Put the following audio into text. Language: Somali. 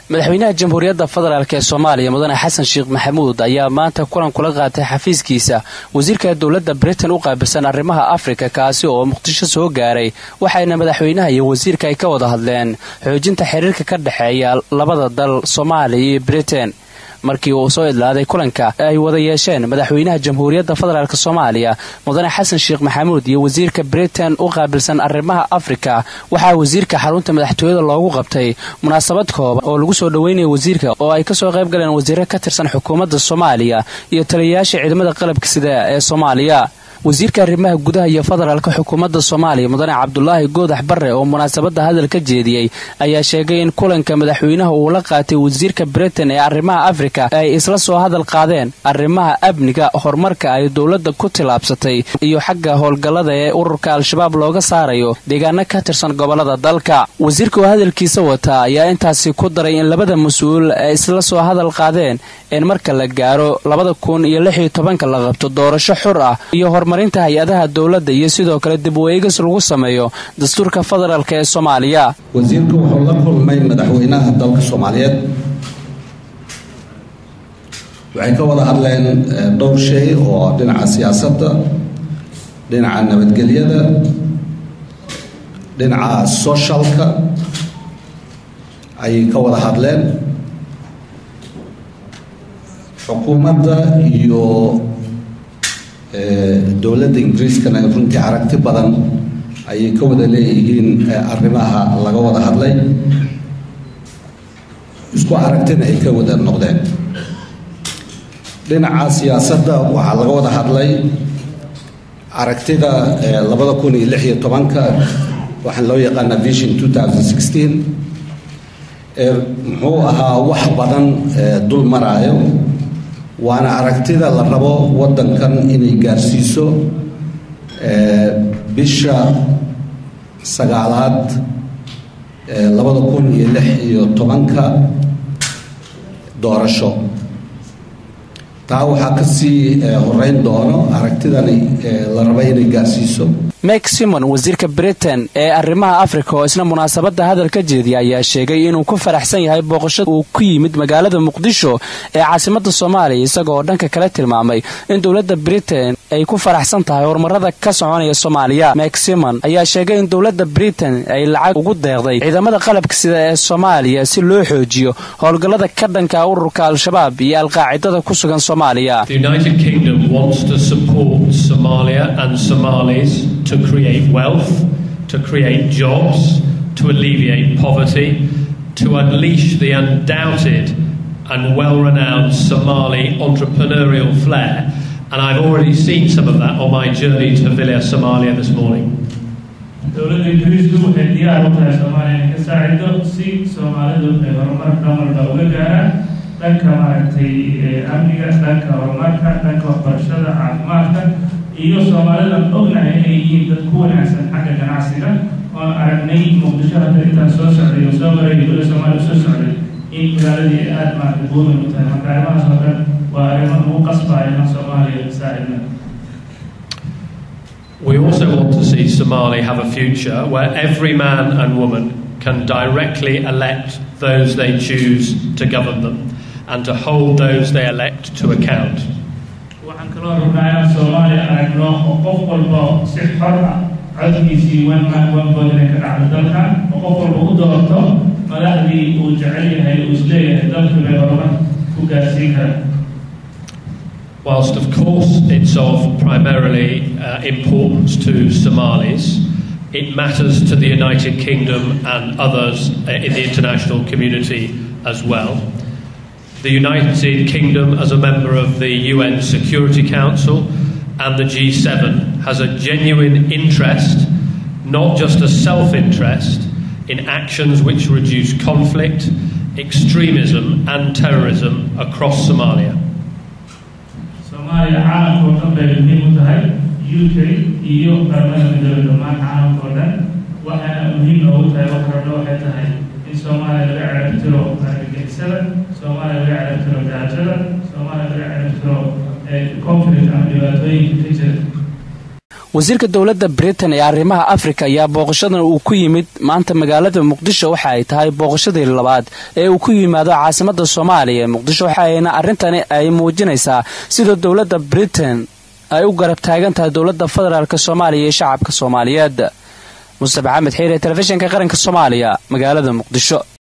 madaxweynaha jamhuuriyadda federaalk ee soomaaliya mudane xasan sheekh maxamuud ayaa maanta kulan kula qaatay xafiiskiisa wasiirka dowladda britain u qaabilsan arrimaha afrika kaasi oo muqdisho soo gaaray waxayna madaxweynaha iyo wasiirka ay ka wada hadleen xoojinta xiriirka ka dhexeeya labada dal soomaaliya iyo britain markii uu soo idlaaday kulanka ay wada yeesheen madaxweynaha jamhuuriyadda federaalk soomaaliya mudane xasan sheekh maxamuud iyo wasiirka britain u qaabilsan arrimaha afrika waxaa wasiirka xarunta madaxtooyada loogu qabtay munaasabad kooban oo lagu soo dhoweynaya wasiirka oo ay kasoo qayb galeen wasiiro ka tirsan xukuumadda soomaaliya iyo taliyayaasha ciidamada qalabka sida ee soomaaliya wasiirka arrimaha gudaha iyo federaalka xukuumadda soomaaliya mudane cabdulaahi goodax barre oo munaasabadda hadal ka jeediyey ayaa sheegay in kulanka madaxweynaha uu la qaatay wasiirka britain ee arrimaha afrika ay isla soo hadal qaadeen arrimaha amniga horumarka ay dowladda ku tillaabsatay iyo xagga howlgallada ee ururka al-shabaab looga saarayo deegaano ka tirsan gobollada dalka wasiirka oo hadalkiisa wata ayaa intaasi ku daray in labada mas-uul ay isla soo hadal qaadeen in marka la gaaro labada kun iyo lix iyo tobanka la qabto doorasho xur ah iyo horumarinta hay-adaha dowladda iyo sidoo kale dib u-eegis lagu sameeyo dastuurka federaalk ee soomaaliya wasiirku wuxuu la kulmay madaxweynaha dalka soomaaliyeed waxay ka wada hadleen dhowr shay oo dhinaca siyaasadda dhinaca nabadgelyada dhinaca socialka ayay ka wada hadleen xukuumadda iyo dowladda ingiriiskana runtii aragti badan ayay ka wada leeyihiin arrimaha laga wada hadlay isku aragtina ay ka wada noqdeen dhinaca siyaasadda waxaa laga wada hadlay aragtida labada kun iyo lix iyo tobanka waxaan loo yaqaanaa vision two thousand sixteen muxuu ahaa wax badan dul maraayo waana aragtida la rabo waddankan inay gaarsiiso bisha sagaalaad labada kun iyo lix iyo tobanka doorasho taa waxaa ka sii horeyn doono aragtidani la raba inay gaarsiiso mek simon wasiirka britain ee arrimaha afrika oo isna munaasabadda hadal ka jeediya ayaa sheegay inuu ku faraxsan yahay booqashada uu ku yimid magaalada muqdisho ee caasimadda soomaaliya isagoo dhanka kale tilmaamay in dowladda britain ay ku faraxsan tahay horumarada ka soconaya soomaaliya mek simon ayaa sheegay in dowladda britain ay lacag ugu deeqday ciidamada qalabka sida ee soomaaliya si loo xoojiyo howlgallada ka dhanka ururka al-shabaab iyo alqaacidada ku sugan soomaaliya to create wealth, to create jobs, to alleviate poverty, to unleash the undoubted and well renowned Somali entrepreneurial flair. And I've already seen some of that on my journey to Villa, Somalia this morning. dowladda ingiriisku waxay diyaar u tahay soomaaliya inay ka saacido si soomaalidu ay horumarka walba uga gaaraan dhanka maaragtay amniga dhanka horumarka dhanka waxbarashada caafimaadka iyo soomaalidan ognahay inay yihiin dad ku wanaagsan xagga ganacsiga oon aragnay muqdisho hadda intaan soo socday oo soo maray dowla soomaaliya soo socday in magaaladii ay aada maaragtay buumin u tahay marka arrimahaas oo dhan waa arrimo lagu qasbaya inaan soomaaliya saacidna We also want to see Somali have a future where every man and woman can directly elect those they choose to govern them and to hold those they elect to account. waxaan kaloo rabnaa inaan soomaaliya aragno oo qof walba si xor ah codkiisii one man one vote inay ka dhacdo dalkan oo qof walba u doorto madaxdii uu jecel yahay uu isleeyahay dalka bay horumar ku gaarsiin karaan Whilst, of course, it's of primarily uh, importance to Somalis, it matters to the United Kingdom and others uh, in the international community as well. The United Kingdom, as a member of the UN Security Council and the G7, has a genuine interest, not just a self interest, in actions which reduce conflict, extremism, and terrorism across Somalia. soomaaliya caalamka oo dhan bay muhiim u tahay u k iyo qaramada midoobe dhammaan caalamka oo dhan waxaana muhiim noogu tahay wax rabno waxay tahay in soomaaliya laga cerabtiro argagixisada soomaaliya laga cerabtiro gaajada soomaaliya laga cerabtiro conflict ama dhibaatooyinka ka jira wasiirka dowladda britain ee arrimaha afrika ayaa booqashadan uu ku yimid maanta magaalada muqdisho waxa ay tahay booqashadii labaad ee uu ku yimaado caasimada soomaaliya ee muqdisho waxaayna arrintani ay muujinaysaa sida dowladda britain ay u garab taagan tahay dowladda federaalk soomaaliya iyo shacabka soomaaliyeed mustafa axamed xiire telefishinka qaranka soomaaliya magaalada muqdisho